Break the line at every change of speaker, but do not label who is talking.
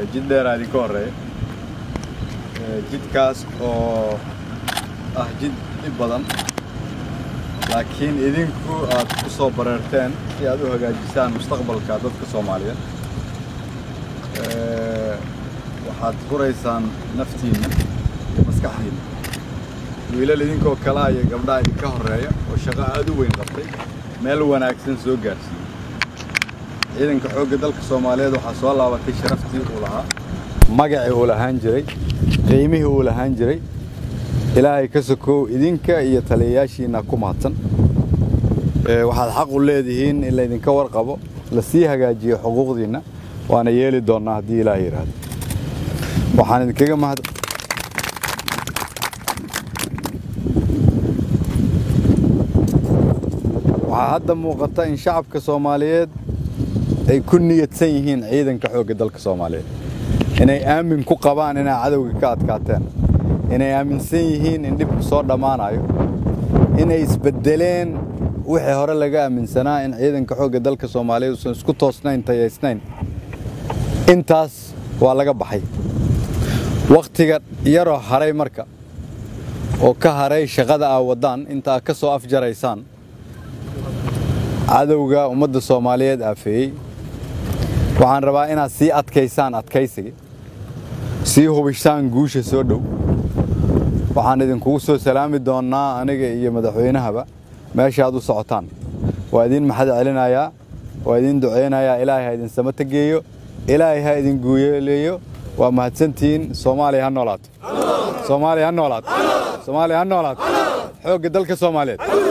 jid dheeraa idinka horreeya jidkaas oo ah jid dhib badan laakiin idinku aad ku soo bareerteen si aad u hagaajisaan mustaqbalka dadka soomaaliyeed waxaad furaysaan naftiinna iyo maskaxdiinna wiilal idinkoo kalaa iyo gabdhaha idinka horreeya oo shaqo aad u weyn qabtay meel wanaagsan soo gaarsiiyey ciidanka xoogga dalka soomaaliyeed waxaa soo laabatay sharaftii uu lahaa magacii uu lahaan jiray qiimihii uu lahaan jiray ilaahay ka sokow idinka iyo taliyayaashiinna ku mahadsan waxaad xaq u leedihiin in laydinka warqabo lasii hagaajiyo xuquuqdiinna waana yeeli doonnaa haddii ilaahay yidhaahdo waxaan idinkaga mahad waxaa hadda muuqata in shacabka soomaaliyeed ay ku niyadsan yihiin ciidanka xoogga dalka soomaaliyeed inay aamin ku qabaan inay cadowga ka adkaateen inay aaminsan yihiin in dhibku soo dhammaanayo inay isbeddeleen wixii hore laga aaminsanaa in ciidanka xoogga dalka soomaaliyeed uusan isku toosnayn tayaysnayn intaas waa laga baxay wakhtiga yaroo haray marka oo ka haray shaqada aa waddaan inta aad ka soo afjaraysaan cadowga ummadda soomaaliyeed aafeeyey waxaan rabaa inaad sii adkaysaan adkaysiga sii hubishaan guusha soo dhow waxaan idinkugu soo salaami doonnaa aniga iyo madaxweynahaba meesha aad u socotaan waa idin maxad celinayaa waa idin ducaynayaa ilaahay ha idin samata geeyo ilaahay ha idin guuleeyo waa mahadsantihiin soomaaliya ha noolaato soomaaliya ha noolaato soomaaliya ha noolaato xoogga dalka soomaaliyeed